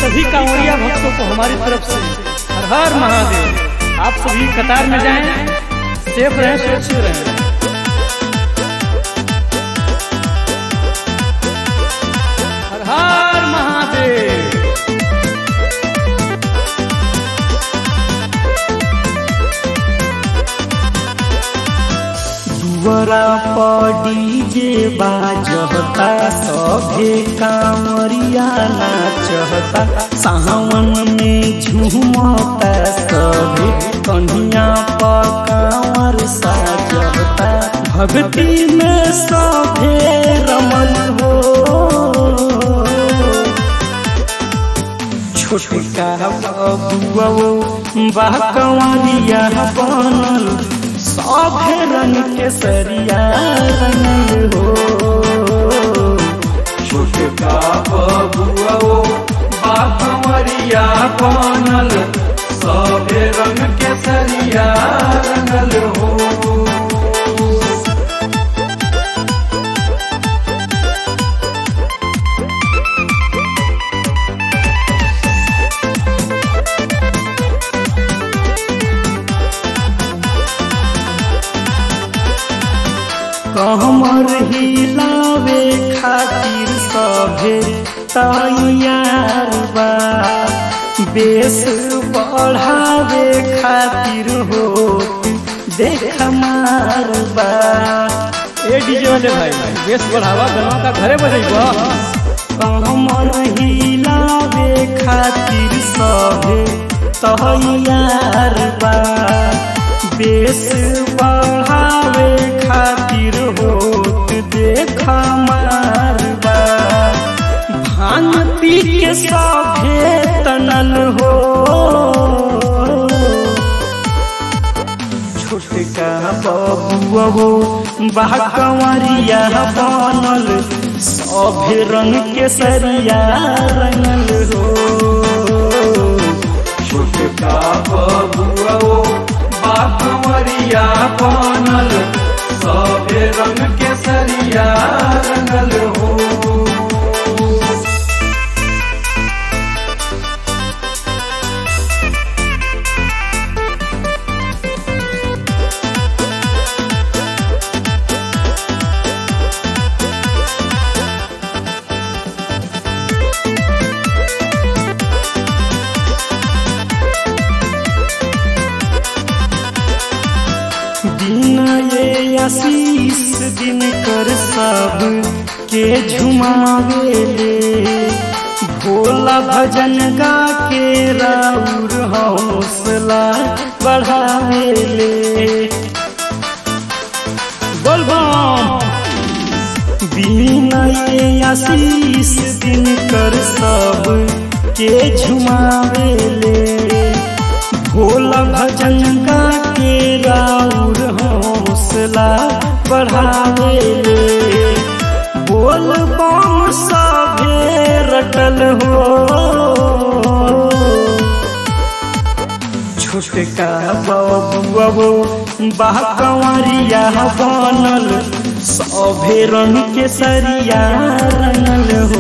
सभी कांवड़िया भक्तों को हमारी तरफ से हर हर महादेव आप सभी कतार में जाएं सेफ रहें सुरक्षित रहें हर हर महादेव दुवरा पड़ी जे बाजहता सभे कांवरिया नाचहता सावन में झूमता सभे कन्हिया पर कांवर साजहता भक्ति में सभे रमन हो छोटका बबुआ बा कंवरिया बनल सभे रंग के सरिया रंगल हो छोटका बबुआ बाखमरिया बनल सभे रंग के सरिया रंगल हो कमर हिलावे खातिर सभे तैयार बा बेस बढ़ावे खातिर हो देख मार बा ए डीजे वाले भाई बेस बढ़ावा गनवा का घरे बजेबा कमर हिलावे खातिर सभे तैयार बा बेस बढ़ावे खातिर होत देख मारबा भांग पी के सभे तनल हो छोटका बबुआ हो बा कंवरिया बनल सभे रंग के सरिया रंगल हो छोटका बबुआ बाखमरिया बनल सभे रंग के सरिया रंगल हो दिन ये आशीष दिन कर सब के झुमावेले भोला भजन गा के राउर हौसला बढ़ावेले बोलबम बिना ये आशीष दिन कर सब के झुमावेले भोला भजन गा के राउर हौसला बढ़ावेले बोल बम सभे रटल हो छोटका बबुआ बा कंवरिया बनल सभे रंग के सरिया रंगल हो